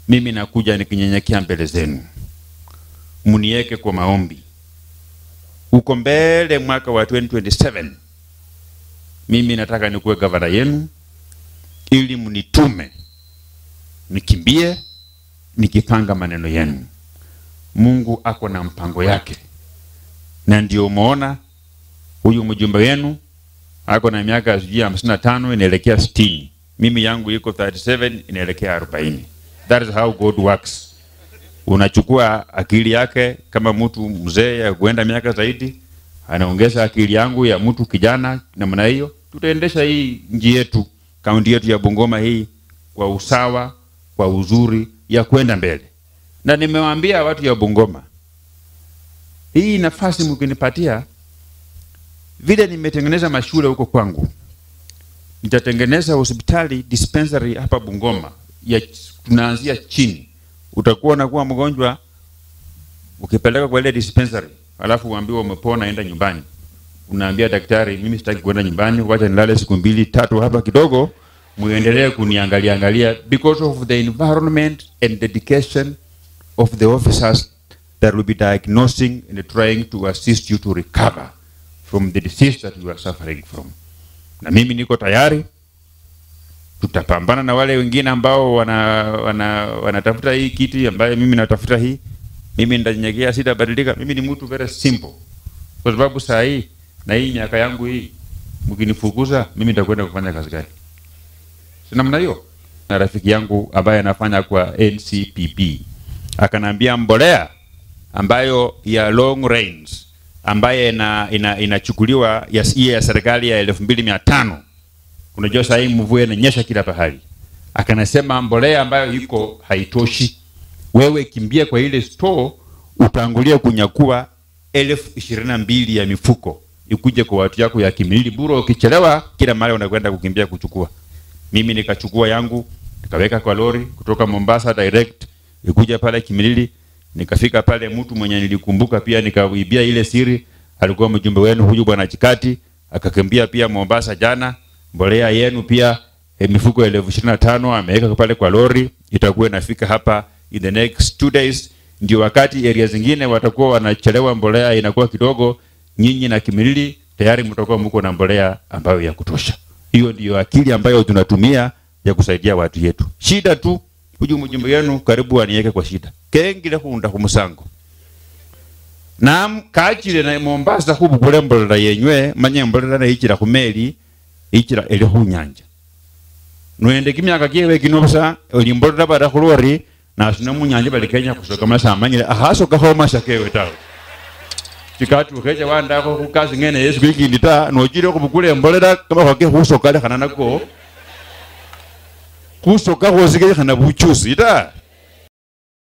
mimi nakuja nikinyenyekea mbele zenu, mniweke kwa maombi. Uko mbele mwaka wa 2027 mimi nataka nikuwe gavana yenu, ili mnitume nikimbie nikipanga maneno yenu. Mungu ako na mpango yake, na ndio umeona huyu mjumbe wenu ako na miaka sijui hamsini na tano inaelekea sitini. Mimi yangu iko 37 inaelekea 40. That is how God works. Unachukua akili yake kama mtu mzee ya kuenda miaka zaidi, anaongeza akili yangu ya mtu kijana namna hiyo, tutaendesha hii nchi yetu, kaunti yetu ya Bungoma hii kwa usawa, kwa uzuri ya kwenda mbele. Na nimewaambia watu ya Bungoma, hii nafasi mkinipatia, vile nimetengeneza mashule huko kwangu, nitatengeneza hospitali dispensary hapa Bungoma ya tunaanzia chini. Utakuwa unakuwa mgonjwa ukipeleka kwa ile dispensary, alafu uambiwa umepona, enda nyumbani. Unaambia daktari, mimi sitaki kwenda nyumbani, wacha nilale siku mbili tatu hapa kidogo, muendelee kuniangalia angalia, because of the environment and dedication of the officers that will be diagnosing and trying to assist you to recover from the disease that you are suffering from. Na mimi niko tayari tutapambana na wale wengine ambao wana, wana, wanatafuta hii kiti ambayo mimi natafuta hii. Mimi nitanyenyekea, sitabadilika. Mimi ni mtu very simple, kwa sababu saa hii na hii miaka yangu hii, mkinifukuza mimi nitakwenda kufanya kazi gani? Si namna hiyo. Na rafiki yangu ambaye anafanya kwa NCPP akanambia mbolea ambayo ya long range ambaye ina, ina, inachukuliwa ya, ya serikali ya elfu mbili mia tano unajua saa hii mvua inanyesha kila pahali. Akanasema mbolea ambayo iko haitoshi, wewe kimbia kwa ile store utangulia kunyakua elfu ishirini na mbili ya mifuko ikuje kwa watu yako ya Kimilili buro. Ukichelewa kila mara unakwenda kukimbia kuchukua. Mimi nikachukua yangu nikaweka kwa lori kutoka Mombasa direct ikuja pale Kimilili, nikafika pale, mtu mwenye nilikumbuka pia nikaibia ile siri, alikuwa mjumbe wenu huyu bwana Chikati, akakimbia pia Mombasa jana mbolea yenu pia eh, mifuko elfu ishirini na tano ameweka pale kwa lori, itakuwa inafika hapa in the next two days. Ndio wakati area zingine watakuwa wanachelewa, mbolea inakuwa kidogo, nyinyi na Kimilili tayari mtakuwa mko na mbolea ambayo ya kutosha. Hiyo ndio akili ambayo tunatumia ya kusaidia watu yetu. Shida tu huyu mjumbe wenu karibu aniweke kwa shida kengile kunda kumusango nam kachile na Mombasa kubukule mbolera yenywe manye mbolera na ichira kumeli ichira eli hunyanja nwende kimyaka kyewe kinobusa oli mbolera bara kulori na asina munyanja bali Kenya kusoka masa amanyile ahaso kaho masa kewe tawe chikatu keja wandako kukazi ngene Yesu kwikindi ta nojire kubukule mbolera kama kwake husoka le kana nako kusoka hosike kana buchusi ta